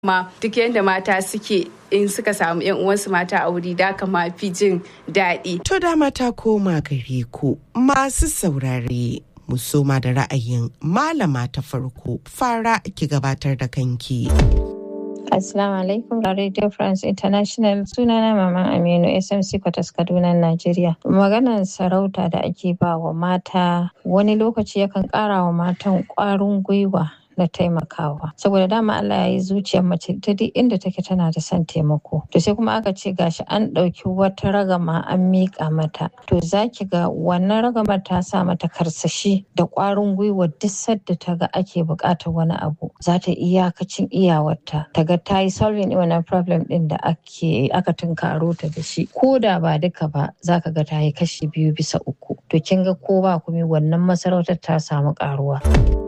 ma duk yadda mata suke in suka samu yan uwansu mata a wuri da kama fi jin daɗi. To da mata koma gare ku masu saurare. mu soma da ra'ayin malama ta farko fara ki gabatar da kanki. Assalamu alaikum Radio France International sunana Maman Aminu SMC Kwatas Kaduna Najeriya. Maganar sarauta da ake ba wa mata wani lokaci yakan ƙara wa matan ƙwarin gwiwa na taimakawa saboda dama Allah ya yi zuciyar mace ta duk inda take tana da son taimako to sai kuma aka ce gashi an ɗauki wata ragama an miƙa mata to zaki ga wannan ragamar ta sa mata karsashi da ƙwarin gwiwa duk sadda ta ga ake buƙatar wani abu za ta iyakacin iyawarta ta ga ta yi solving wannan problem ɗin da ake aka tunkaro ta da shi ko da ba duka ba za ka ga ta yi kashi biyu bisa uku to kin ga ko ba kuma wannan masarautar ta samu ƙaruwa.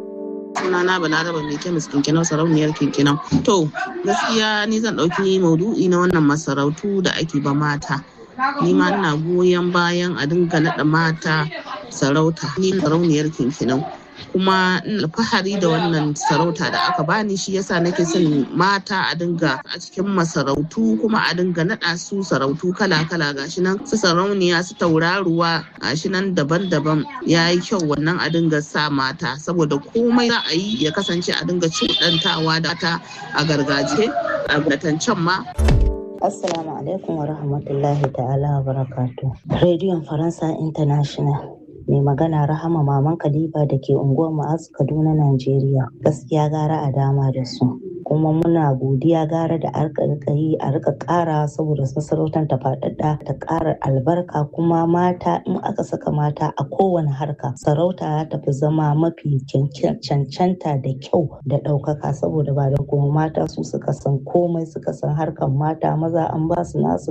sunana balaraba mai kemis kinkinau sarauniyar kinkinau to gaskiya ni zan ɗauki maudu'i na wannan masarautu da ake ba mata ni ma ina goyon bayan a dinga naɗa mata sarauta ni sarauniyar kinkinau kuma ina alfahari da wannan sarauta da aka bani shi yasa nake son mata a dinga a cikin masarautu kuma a dinga naɗa su sarautu kala-kala gashi nan su sarauniya su tauraruwa gashi nan daban-daban ya yi kyau wannan a dinga sa mata saboda komai za a yi ya kasance a dinga cuɗantawa da ta a gargajiya a can ma Assalamu alaikum wa rahmatullahi ta'ala wa barakatu. Rediyon Faransa International. mai magana rahama maman kalifa da ke unguwar ma'azu kaduna najeriya gaskiya gara a dama da su kuma muna godiya gara da arka yi a rika kara saboda masarautar ta faɗaɗa ta ƙara albarka kuma mata in aka saka mata a kowane harka sarauta ta fi zama mafi cancanta da kyau da ɗaukaka saboda ba da kuma mata su suka san komai suka san harkar mata maza an ba su nasu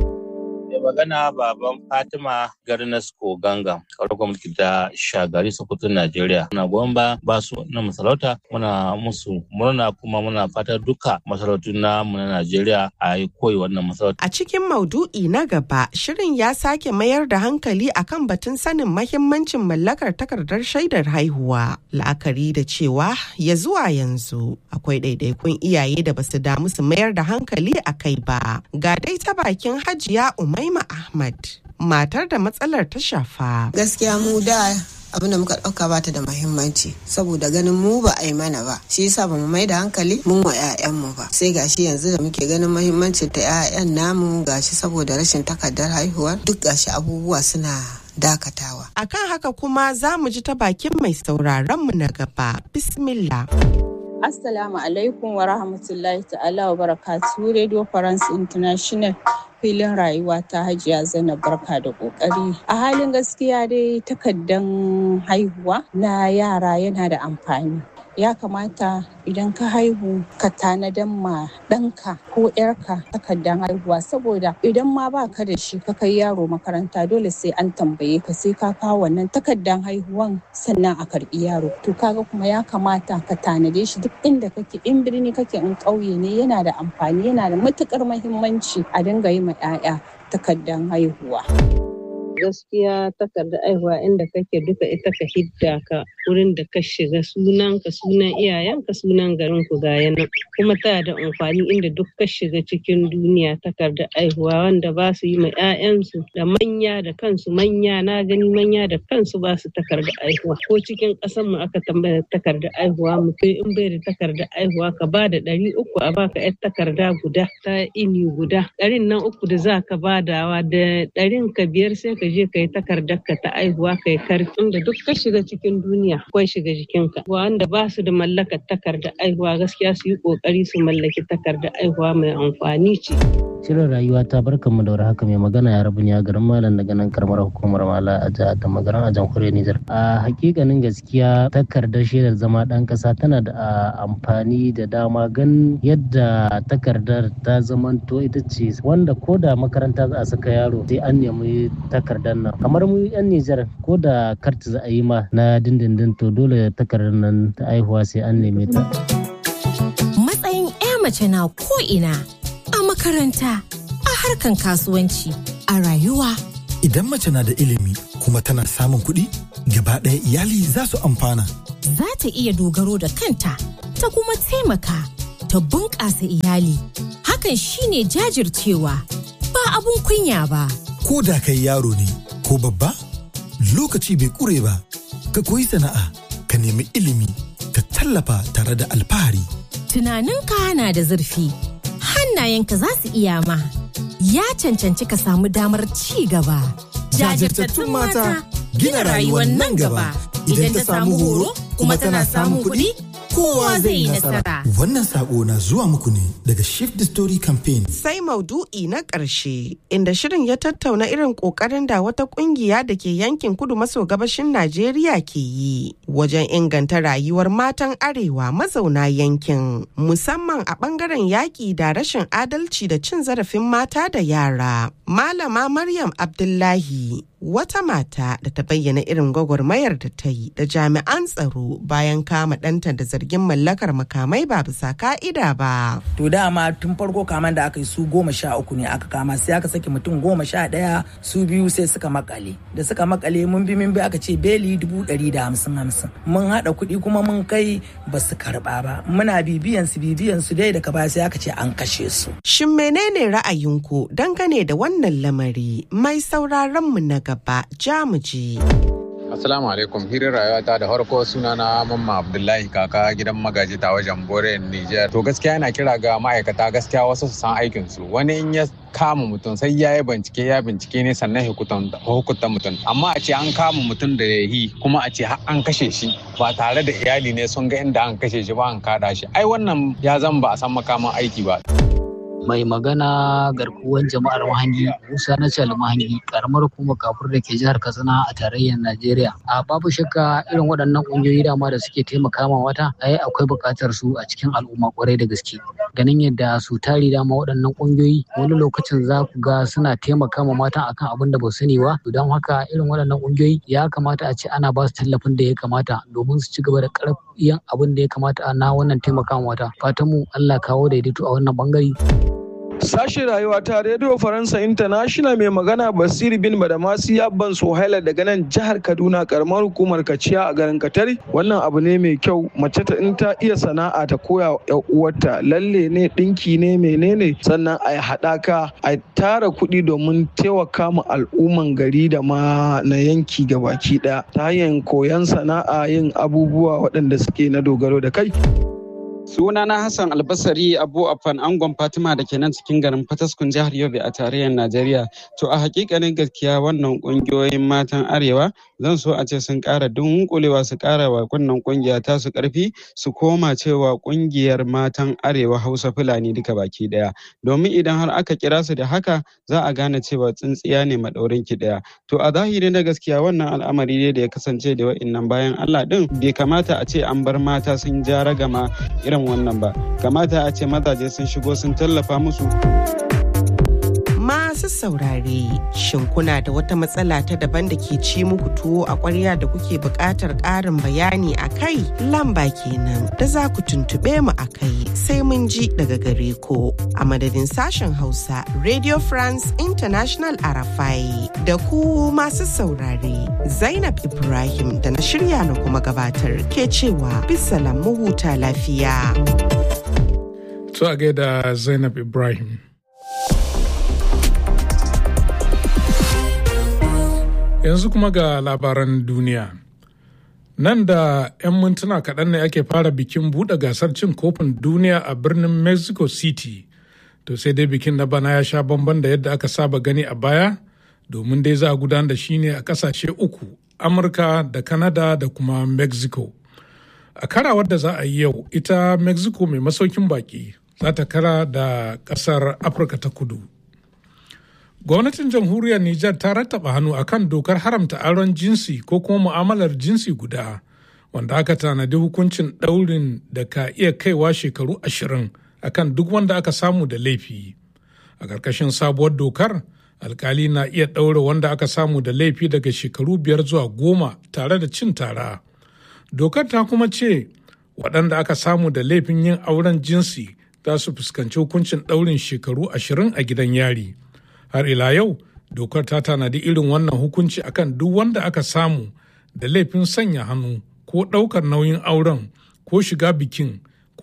mai magana baban fatima garnasko ganga ƙarƙar mulki da shagari sokoto najeriya muna goyon ba ba su na masarauta muna musu murna kuma muna fata duka masarautu na mu na najeriya a yi koyi wannan masarauta a cikin maudu'i na gaba shirin ya sake mayar da hankali akan batun sanin mahimmancin mallakar takardar shaidar haihuwa la'akari da cewa ya zuwa yanzu akwai ɗaiɗaikun iyaye da basu damu su mayar da hankali a kai ba ga dai ta bakin hajiya umai Umaima Ahmad matar da matsalar ta shafa. Gaskiya mu da abin da muka ɗauka bata da mahimmanci saboda ganin mu ba a yi mana ba shi yasa ba mu mai da hankali mun wa 'ya'yanmu ba sai gashi yanzu da muke ganin mahimmancin ta 'ya'yan namu gashi saboda rashin takardar haihuwa duk gashi abubuwa suna dakatawa. Akan haka kuma za mu ji ta bakin mai sauraron mu na gaba. Bismillah. Assalamu alaikum wa rahmatullahi ta'ala wa barakatuhu Radio France International filin rayuwa ta hajiya zainab barka da kokari a halin gaskiya dai takaddan haihuwa na yara yana da amfani ya kamata idan ka haihu ka tanadan ma ɗanka ko ‘yarka takardan haihuwa saboda idan ma ba ka da shi ka kai yaro makaranta dole sai an tambaye ka sai ka kawo wannan takardan haihuwan sannan a karɓi yaro to kaga kuma ya kamata ka tanade shi duk inda kake in birni kake in ƙauye ne yana da amfani yana da matuƙar mahimmanci a dinga yi ma 'ya'ya takardan haihuwa. gaskiya takardar aihuwa inda kake duka ita ka hidda ka wurin da ka shiga sunan ka sunan iyayen ka sunan garin ku ga nan kuma tana da amfani inda duk ka shiga cikin duniya takardar aihuwa wanda ba su yi ma 'ya'yansu da manya da kansu manya na gani manya da kansu ba su takardar aihuwa ko cikin ƙasar mu aka tambaya takardar aihuwa mutum in bai da takardar aihuwa ka ba da ɗari uku a baka 'yar takarda guda ta ini guda ɗarin nan uku da za ka badawa da ɗarin ka biyar sai ka ka je ka yi takardar ka ta aihuwa ka yi karfi inda duk ka shiga cikin duniya akwai shiga jikinka wanda ba su da mallakar takardar aihuwa gaskiya su yi kokari su mallaki takardar aihuwa mai amfani ce. Shirin rayuwa ta barkan mu da haka mai magana ya rabu ne a garin Malam daga nan karamar hukumar Mala a jihar da magaran a jamhuriyar Nijar. A hakikanin gaskiya takardar shaidar zama ɗan ƙasa tana da amfani da dama gan yadda takardar ta zamanto ita ce wanda ko da makaranta za a saka yaro sai an nemi takardar nan. Kamar mu 'yan Nijar ko da karti za a yi ma na dindindin to dole takardar nan ta aihuwa sai an neme ta. Matsayin 'ya mace na ko ina a makaranta, a harkan kasuwanci, a rayuwa. Idan mace na da ilimi kuma tana samun kuɗi, gaba ɗaya iyali za su amfana. Za ta iya dogaro da kanta, ta kuma taimaka, ta bunƙasa iyali. Hakan shine jajircewa ba abun kunya ba. Ko da kai yaro ne ko babba, lokaci bai ƙure ba, ka koyi sana'a, ka nemi ilimi, ka tallafa tare da alfahari. Tunaninka na da zurfi, hannayenka za su iya ma. Ya cancanci ka samu damar ci gaba. Jajirtattun mata gina rayuwar nan gaba. Idan ta samu horo kuma tana samun kuɗi, kowa zai yi nasara. Wannan sako na zuwa muku ne daga Shift the Story Campaign. Sai maudu'i na ƙarshe inda shirin ya tattauna irin ƙoƙarin da wata ƙungiya da ke yankin kudu maso gabashin Najeriya ke yi wajen inganta rayuwar matan arewa mazauna yankin musamman a ɓangaren yaƙi da rashin adalci da cin zarafin mata da yara. Malama Maryam Abdullahi wata mata da ta bayyana irin gwagwarmayar da ta yi da jami'an tsaro bayan kama ɗanta da zargin mallakar makamai ba bisa ka'ida ba. To dama tun farko kaman da aka yi su goma sha uku ne aka kama sai aka saki mutum goma sha ɗaya su biyu sai suka makale. Da suka makale mun bi mun bi aka ce beli dubu ɗari da hamsin hamsin. Mun haɗa kuɗi kuma mun kai ba su karɓa ba. Muna bibiyan su bibiyan su dai daga baya sai aka ce an kashe su. Shin menene ra'ayinku dangane da wannan lamari mai sauraron mu na gaba jamuji. Assalamu alaikum hirin rayuwata da farko sunana Mamma Abdullahi kaka gidan magaji ta wajen Bore Niger. To gaskiya yana kira ga ma'aikata gaskiya wasu su san aikin su. Wani in ya kama mutum sai ya yi bincike ya bincike ne sannan hukunta mutum. Amma a ce an kama mutum da ya yi kuma a ce an kashe shi ba tare da iyali ne sun ga inda an kashe shi ba an kada shi. Ai wannan ya zan ba a san makaman aiki ba. mai magana garkuwan jama'ar mahangi musa na cal mahangi karamar hukumar kafur da ke jihar katsina a tarayyar najeriya a babu shakka irin waɗannan ƙungiyoyi dama da suke taimaka ma wata ai akwai buƙatar su a cikin al'umma kwarai da gaske ganin yadda su tari dama waɗannan ƙungiyoyi wani lokacin za ku ga suna taimaka ma mata akan abin da ba su sani ba don haka irin waɗannan ƙungiyoyi ya kamata a ce ana ba su tallafin da ya kamata domin su ci gaba da ƙarfiyan abin da ya kamata na wannan taimaka ma wata fatan mu Allah kawo daidaito a wannan bangare. Sashen rayuwa ta Radio Faransa International mai magana Basir bin Badamasi Abban Sohaila daga nan jihar Kaduna karamar hukumar Kaciya a garin Katari. Wannan abu ne mai kyau mace ta in ta iya sana'a ta koya wa uwarta lalle ne dinki ne menene sannan a haɗaka a tara kuɗi domin taimaka ma al'umman gari da ma na yanki gabaki ɗaya ta hanyar koyon sana'a yin abubuwa waɗanda suke na dogaro da kai. Sunana Hassan Albasari Abu Afan Angon Fatima da ke nan cikin garin Fataskun jihar Yobe a tarayyar Najeriya. To a hakikanin gaskiya wannan kungiyoyin matan Arewa zan so a ce sun ƙara dunkulewa su ƙara wa wannan kungiya ta su ƙarfi su koma cewa kungiyar matan Arewa Hausa Fulani duka baki ɗaya. Domin idan har aka kira su da haka za a gane cewa tsintsiya ne maɗaurin ki ɗaya. To a zahiri na gaskiya wannan al'amari ne da ya kasance da wa'innan bayan Allah ɗin bai kamata a ce an bar mata sun ja ragama irin wannan ba kamata a ce mazaje sun shigo sun tallafa musu masu saurare shin kuna da wata matsala ta daban da ke ci muku tuwo a ƙwarya da kuke buƙatar ƙarin bayani a kai lamba kenan da za ku tuntuɓe mu a kai sai mun ji daga gare ku a madadin sashen hausa radio france international arafai da ku masu saurare zainab ibrahim da na shirya na kuma gabatar ke cewa bisalam mu huta lafiya to a gaida zainab ibrahim yanzu kuma ga labaran duniya nan da 'yan mintuna kaɗan ne ake fara bikin buɗe gasar cin kofin duniya a birnin mexico city to sai dai bikin na bana ya sha bamban da yadda aka saba gani a baya domin dai za a gudanar da shi ne a ƙasashe uku amurka da canada da kuma mexico a karawar da za a yi yau ita mexico mai masaukin baki za ta kara da ƙasar afirka ta kudu gwamnatin jamhuriyar Nijar ta rattaba hannu akan dokar haramta auren jinsi ko kuma mu'amalar jinsi guda wanda aka tanadi hukuncin ɗaurin da ka iya kaiwa shekaru ashirin akan duk wanda aka samu da laifi a ƙarƙashin sabuwar dokar alkali na iya ɗaure wanda aka samu da laifi daga shekaru biyar zuwa goma tare da cin tara dokar ta kuma ce waɗanda aka samu da laifin yin auren jinsi za su fuskanci hukuncin ɗaurin shekaru ashirin a gidan yari. har ila yau dokar ta tanadi irin wannan hukunci akan duk wanda aka samu da laifin sanya hannu ko ɗaukar nauyin auren ko shiga bikin ko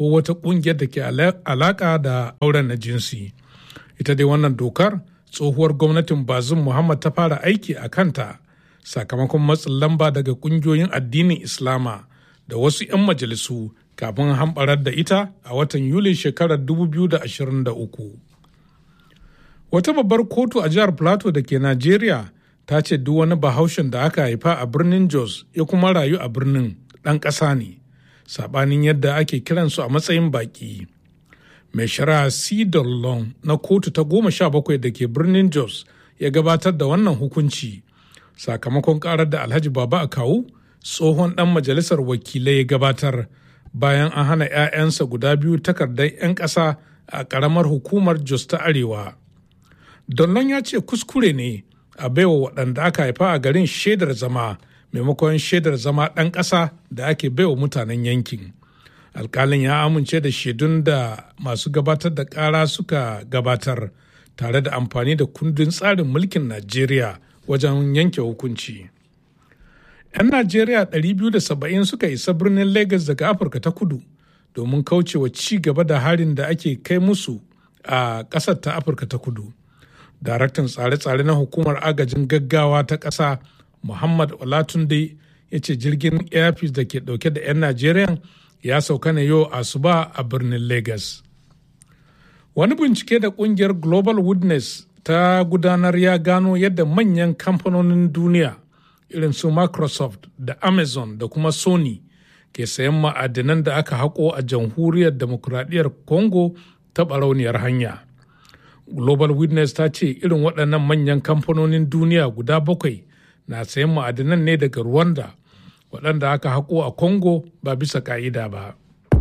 ko wata ƙungiyar da ke alaƙa da auren na jinsi ita dai wannan dokar tsohuwar gwamnatin bazin muhammad ta fara aiki a kanta sakamakon matsin lamba daga ƙungiyoyin addinin islama da wasu 'yan majalisu kafin hamɓarar da ita a watan yulin shekarar 2023 wata babbar kotu a jihar plateau da ke najeriya ta ce duk wani bahaushen da aka haifa a birnin jos ya kuma rayu a birnin ɗan ƙasa ne saɓanin yadda ake kiransu a matsayin baƙi mai shari'a cedar long na kotu ta goma sha bakwai da ke birnin jos ya gabatar da wannan hukunci sakamakon karar da alhaji baba a kawu tsohon ɗan majalisar wakilai ya gabatar bayan an hana 'ya'yansa guda biyu takardar 'yan ƙasa a ƙaramar hukumar jos ta arewa Donlon ya ce kuskure ne a baiwa waɗanda aka haifa a garin shaidar zama maimakon shaidar zama ɗan ƙasa da ake baiwa mutanen yankin. Alƙalin ya amince da shaidun da masu gabatar da ƙara suka gabatar tare da amfani da kundin tsarin mulkin Najeriya wajen yanke hukunci. 'Yan Najeriya 270 suka isa birnin Legas daga Afirka ta kudu domin kaucewa ci gaba da harin da ake kai musu a ƙasar ta Afirka ta kudu. daraktan tsare-tsare na hukumar agajin gaggawa ta ƙasa muhammad olatunde ya ce jirgin airpeace da ke ɗauke da 'yan najeriya ya sauka ne yau asuba a birnin lagos wani bincike da ƙungiyar global witness ta gudanar ya gano yadda manyan kamfanonin duniya irin su microsoft da amazon da kuma sony ke sayan ma'adinan da aka haƙo a jamhuriyar demokuraɗiyyar congo ta barauniyar hanya global witness ta ce irin waɗannan manyan kamfanonin duniya guda bakwai na sayan ma'adinan ne daga rwanda waɗanda aka haƙo a congo ba bisa ƙa'ida ba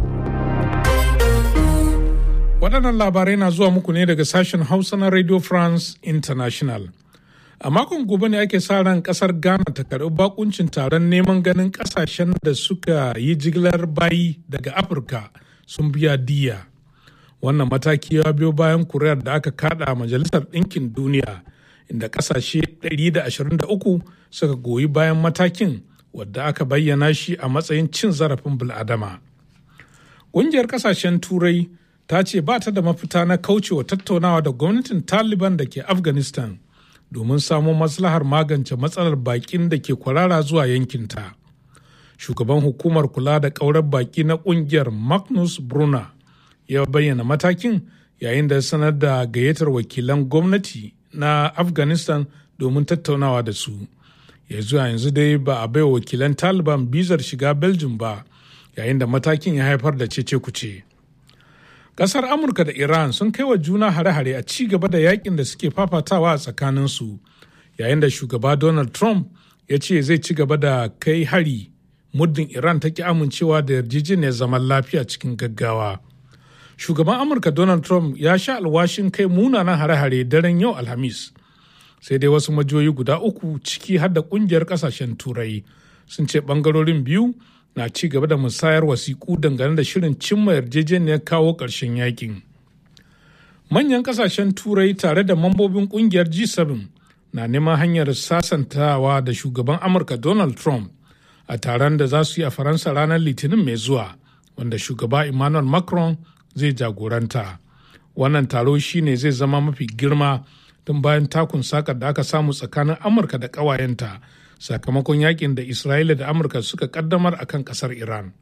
waɗannan labarai na zuwa muku ne daga sashen hausa na radio france international a makon gobe ne ake sa ran ƙasar ghana ta karɓi bakuncin taron neman ganin ƙasashen da suka yi jigilar bayi daga afirka sun biya diya wannan mataki ya biyo bayan kuriyar da aka kada a majalisar ɗinkin duniya inda ƙasashe 123 suka goyi bayan matakin wadda aka bayyana shi a matsayin cin zarafin bil'adama ƙungiyar ƙasashen turai ta ce ba ta da mafita na kaucewa tattaunawa da gwamnatin taliban da ke afghanistan domin samo maslahar magance matsalar baƙin da ke kwarara zuwa yankinta shugaban hukumar kula da ƙaurar baƙi na ƙungiyar magnus brunner ya bayyana matakin yayin da sanar da gayyatar wakilan gwamnati na afghanistan domin tattaunawa da su ya zuwa yanzu dai ba a baiwa wakilan taliban bizar shiga belgium ba yayin da matakin ya haifar da cece kuce kasar amurka da iran sun kai wa juna hare-hare a ci gaba da yakin da suke fafatawa a tsakaninsu yayin da shugaba donald trump ya ce zai ci gaba da kai hari muddin iran ta ki amincewa da yarjejeniyar zaman lafiya cikin gaggawa shugaban amurka donald trump ya sha alwashin kai munanan hare-hare daren yau alhamis sai dai wasu majiyoyi guda uku ciki har da kungiyar kasashen turai sun ce bangarorin biyu na ci gaba da musayar wasiƙu dangane da shirin cimma yarjejeniyar kawo ƙarshen yakin manyan kasashen turai tare da mambobin kungiyar g7 na neman hanyar sasantawa da shugaban amurka donald trump a taron da za su yi a faransa ranar litinin mai zuwa wanda shugaba emmanuel macron zai jagoranta wannan taro shine zai zama mafi girma tun bayan takun sakar da aka samu tsakanin amurka da ƙawayenta sakamakon yakin da isra'ila da amurka suka kaddamar a kan ƙasar iran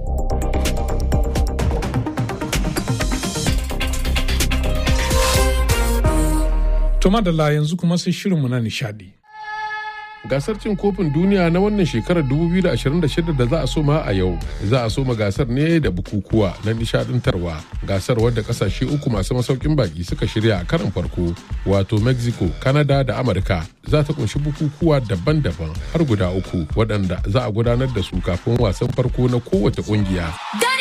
tuma da yanzu kuma sai shirinmu na nishadi gasar cin kofin duniya na wannan shekarar 2026 da za a soma a yau za a soma gasar ne da bukukuwa na nishadantarwa gasar wadda kasashe uku masu masaukin baki suka shirya a karan farko wato mexico canada da amurka za ta kunshi bukukuwa daban-daban har guda uku waɗanda za a gudanar da su kafin wasan farko na kowace ƙungiya.